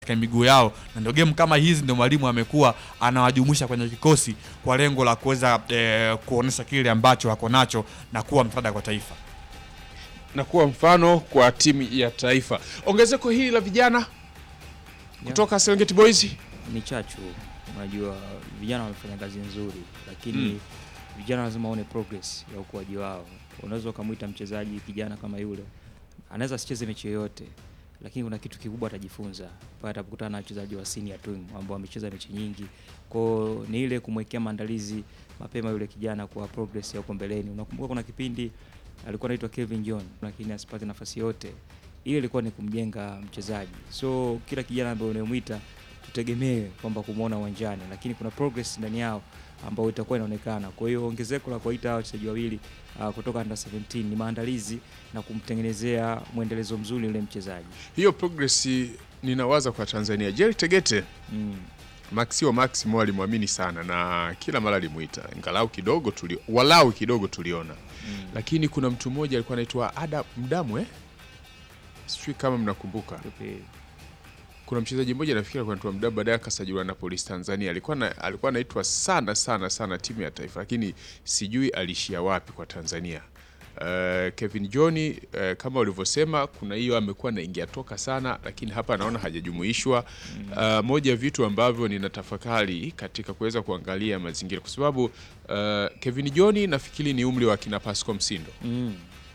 katika miguu yao, na ndio game kama hizi ndio mwalimu amekuwa anawajumuisha kwenye kikosi kwa lengo la kuweza eh, kuonesha kile ambacho wako nacho na kuwa msaada kwa taifa. na kuwa mfano kwa timu ya taifa. Ongezeko hili la vijana kutoka Serengeti Boys ni chachu. Unajua vijana wamefanya kazi nzuri, lakini Mm. vijana lazima waone progress ya ukuaji wao. Unaweza ukamwita mchezaji kijana kama yule, anaweza asicheze mechi yoyote, lakini kuna kitu kikubwa atajifunza pale atapokutana na wachezaji wa senior team ambao wamecheza mechi nyingi. Kwao ni ile kumwekea maandalizi mapema yule kijana kwa progress ya huko mbeleni. Unakumbuka kuna kipindi alikuwa anaitwa Kevin John, lakini asipate nafasi yote. Ile ilikuwa ni kumjenga mchezaji. So kila kijana ambaye unayemwita tutegemee kwamba kumwona uwanjani, lakini kuna progress ndani yao ambayo itakuwa inaonekana. Kwa hiyo ongezeko la kuwaita hawa wachezaji wawili uh, kutoka under 17 ni maandalizi na kumtengenezea mwendelezo mzuri yule mchezaji hiyo progress ninawaza kwa Tanzania. Jerry Tegete mm. Maxio Maximo alimwamini sana na kila mara alimuita, ingalau kidogo tuli, walau kidogo tuliona Mm. lakini kuna mtu mmoja alikuwa anaitwa Ada Mdamwe, sijui kama mnakumbuka. Yupi? Kuna mchezaji mmoja nafikiri alikuwa anaitwa Mdamwe, baadaye akasajiliwa na Police Tanzania. Alikuwa na, alikuwa anaitwa sana sana sana timu ya taifa, lakini sijui alishia wapi kwa Tanzania. Uh, Kevin John uh, kama ulivyosema, kuna hiyo amekuwa anaingia toka sana, lakini hapa naona hajajumuishwa. Uh, moja ya vitu ambavyo ninatafakari katika kuweza kuangalia mazingira, kwa sababu uh, Kevin John nafikiri ni umri wa akina Pascal Msindo, Mm.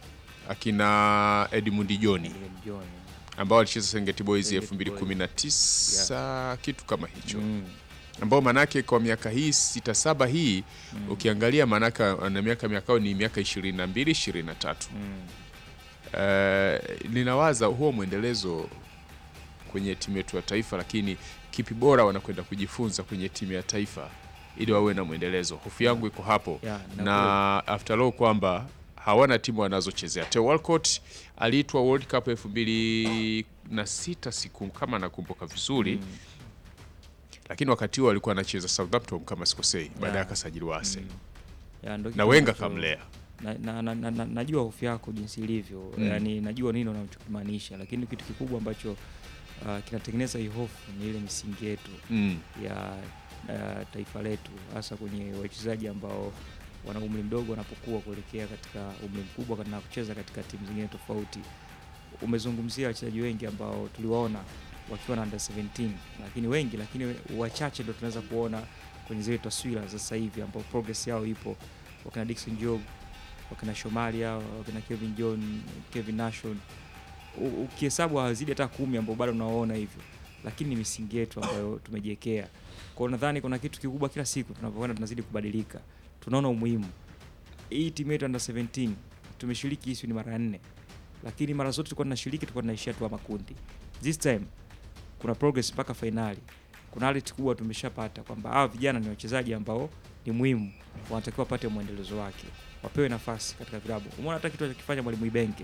akina Edmund John Ile John. ambao alicheza Serengeti Boys Serengeti Boys. 2019 kitu kama hicho Mm. ambao manake kwa miaka hii sita saba hii ukiangalia manake na miaka miakao ni miaka 22 23 Mm. uh, ninawaza huo mwendelezo kwenye timu yetu ya taifa, lakini kipi bora wanakwenda kujifunza kwenye timu ya taifa ili wawe na mwendelezo. Hofu yangu iko hapo Yeah, na na after all kwamba hawana timu wanazochezea. Theo Walcott aliitwa World Cup elfu mbili na sita siku kama nakumbuka vizuri Mm. lakini wakati huo alikuwa anacheza Southampton kama sikosei, baadaye Yeah. akasajiliwa Arsenal Yeah, ndo na kitu Wenga ambacho- kamlea. na, na, na, na, na, najua hofu yako jinsi ilivyo Mm. yani najua nini unachokimaanisha lakini kitu kikubwa ambacho uh, kinatengeneza hii hofu ni ile misingi yetu Mm. ya uh, taifa letu hasa kwenye wachezaji ambao wana umri mdogo wanapokuwa kuelekea katika umri mkubwa na kucheza katika timu zingine tofauti umezungumzia wachezaji wengi ambao tuliwaona wakiwa na under 17 lakini wengi lakini wachache ndo tunaweza kuona kwenye zile taswira za sasa hivi ambao progress yao ipo wakina Dickson Job wakina Shomari hao wakina Kevin John Kevin Nashon U- ukihesabu hawazidi hata kumi ambao bado unawaona hivyo lakini ni misingi yetu ambayo tumejiwekea kwao nadhani kuna kitu kikubwa kila siku tunapokwenda tunazidi kubadilika tunaona umuhimu hii timu yetu under 17 tumeshiriki hii ni mara ya nne lakini mara zote tulikuwa tunashiriki tulikuwa tunaishia tu makundi this time kuna progress mpaka fainali kuna hali kubwa tumeshapata kwamba hawa vijana ni wachezaji ambao ni muhimu wanatakiwa wapate mwendelezo wake wapewe nafasi katika vilabu umeona hata kitu alichokifanya mwalimu Ibenge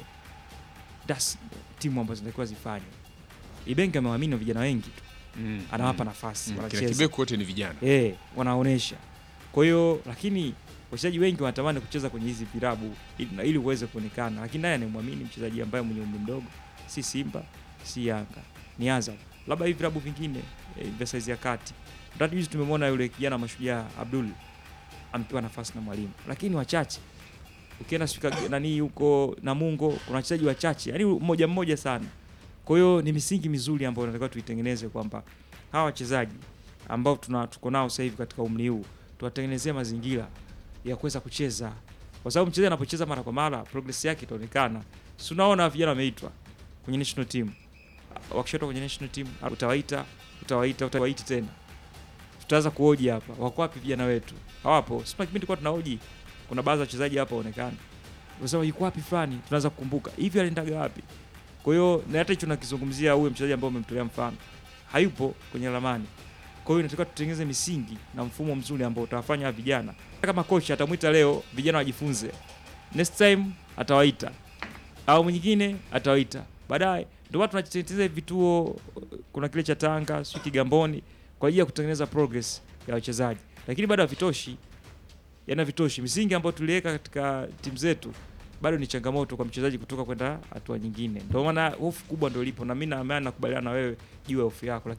das timu ambazo zinatakiwa zifanye Ibenge amewaamini vijana wengi tu Mm. anawapa nafasi Mm. Kina wanacheza Kibeku wote ni vijana. eh, wanaonesha. Kwa hiyo lakini wachezaji wengi wanatamani kucheza kwenye hizi vilabu ili, ili uweze kuonekana, lakini naye anamwamini mchezaji ambaye mwenye umri mdogo, si Simba si Yanga, ni Azam, labda hivi vilabu vingine eh, vya saizi ya kati. Mtatu juzi tumemwona yule kijana mashujaa Abdul amepewa nafasi na mwalimu, lakini wachache ukienda sika nani huko Namungo kuna wachezaji wachache, yani mmoja mmoja sana. Kwa hiyo ni misingi mizuri ambayo tunatakiwa tuitengeneze kwamba hawa wachezaji ambao tuna tuko nao sasa hivi katika umri huu tuwatengenezee mazingira ya kuweza kucheza, kwa sababu mchezaji anapocheza mara kwa mara progress yake itaonekana. Si unaona vijana wameitwa kwenye national team, wakishotoka kwenye national team utawaita utawaita utawaiti tena, tutaanza kuhoji hapa, wako wapi vijana wetu? Hawapo. Sima kipindi kwa tunahoji, kuna baadhi ya wachezaji hapa waonekana, unasema yuko wapi fulani, tunaanza kukumbuka hivi aliendaga wapi? Kwa hiyo na hata hicho nakizungumzia huyo mchezaji ambao umemtolea mfano hayupo kwenye ramani. Kwa hiyo inatakiwa tutengeneze misingi na mfumo mzuri ambao utawafanya hawa vijana, Hata kama kocha atamwita leo vijana wajifunze, next time atawaita au mwingine atawaita baadaye. Ndio watu tunatengeneza vituo, kuna kile cha Tanga sio Kigamboni, kwa ajili ya kutengeneza progress ya wachezaji, lakini bado havitoshi, yani havitoshi. Misingi ambayo tuliweka katika timu zetu bado ni changamoto kwa mchezaji kutoka kwenda hatua nyingine. Ndio maana hofu kubwa ndio ilipo, na mimi naamini nakubaliana na wewe juu ya hofu yako, lakini